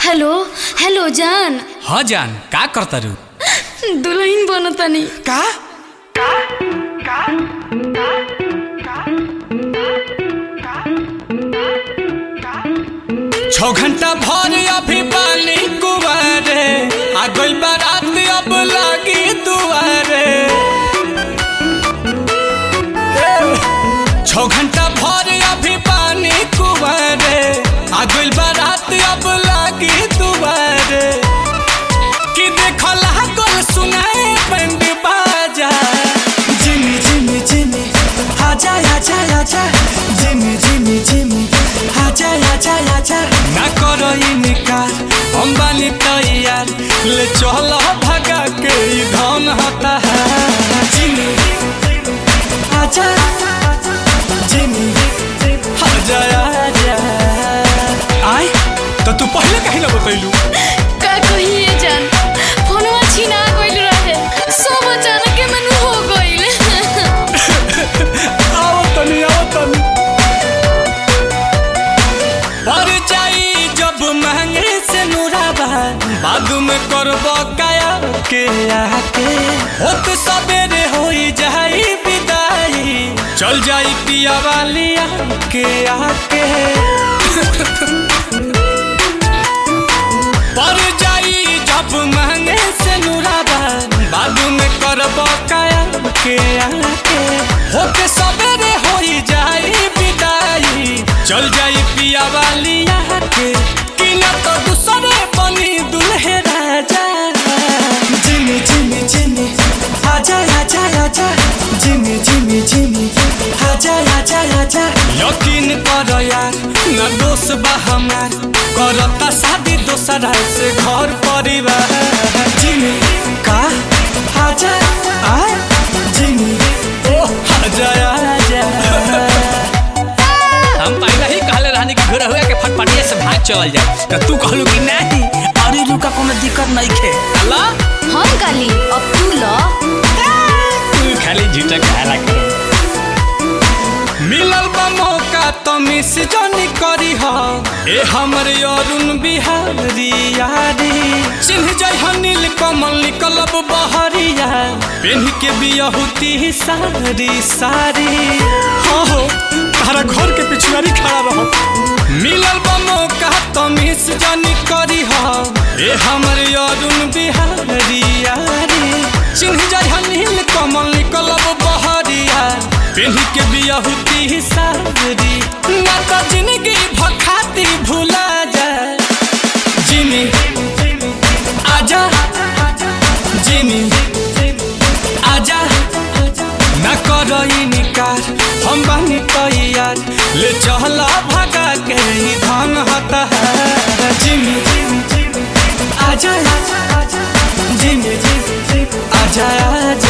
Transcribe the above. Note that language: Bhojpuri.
हेलो हेलो जान हाँ जान का करता रू दुल्हन बनतानी का छौ घंटा भर अभी पानी कुआरे आ गई बारात अब लागी दुआरे छौ घंटा भर अभी पानी कुआरे आ गई बारात अब लागी दुआरे कि देखल लागल सुनाए बंद बाजा Jimmy, Jimmy, Jimmy, haja, haja, haja. Jimmy, Jimmy, Jimmy, haja, haja, haja. ना करो इनकार हम बानी तैयार ले चलो भगा के ई धन होता है Jimmy, haja, Jimmy, आजा आजा आय तो तू पहले कहीं ना बतैलू का कहिए जान फोनवा छीना गइल रहे सब अचानक के मन हो गइल आओ तनी आओ तनी पर जाई जब महंगे से नुराबा बाद में करबो काया के आके होत सबेरे होई जाई विदाई चल जाई पिया वाली के आके पर जाई जब महंगे से नुराबा बाद में करबो काया के आके होके सबेरे होई जाई विदाई चल जाई पिया वाली के कि न तो दूसरे बनी दुल्हे राजा Jimmy, Jimmy, Jimmy, haja, haja, haja. Jimmy, Jimmy, Jimmy, haja, haja, haja. यकीन कर यार न दोष बा हमार करता शादी दोसरा से घर परिवार Jimmy, का haja, आय Jimmy, ओ आजा आजा हम पहले ही कहले रहनी कि घर हुआ के फटफटिया से भाग चल जाए तो तू कहलू कि नहीं अरे रुका कोनो दिक्कत नहीं खे अल्लाह हम काली अब तू ल तू खाली झूठा कहला कर मिलल बा मौका तो मिस जानी करी हा ए हमर अरुण बिहारी यारी चिन्ह जाय हनील कमल निकलब बहरिया पेन के बियहुती सारी सारी हाँ हो तारा घर के पिछुआरी खड़ा रहो मिलल बा मौका तो मिस जानी करी हा ए हमर अरुण बिहारी यारी चिन्ह जाय हनील कमल निकलब बहरिया पेन्ही के बियहुती सारी ना तो जिंदगी भखाती भूला जाए जिमी आजा जिमी आजा ना करो इनकार हम बानी तैयार ले चला भगा के ही धन होता है Jimmy aja, aja, Jimmy, Jimmy, आजा आजा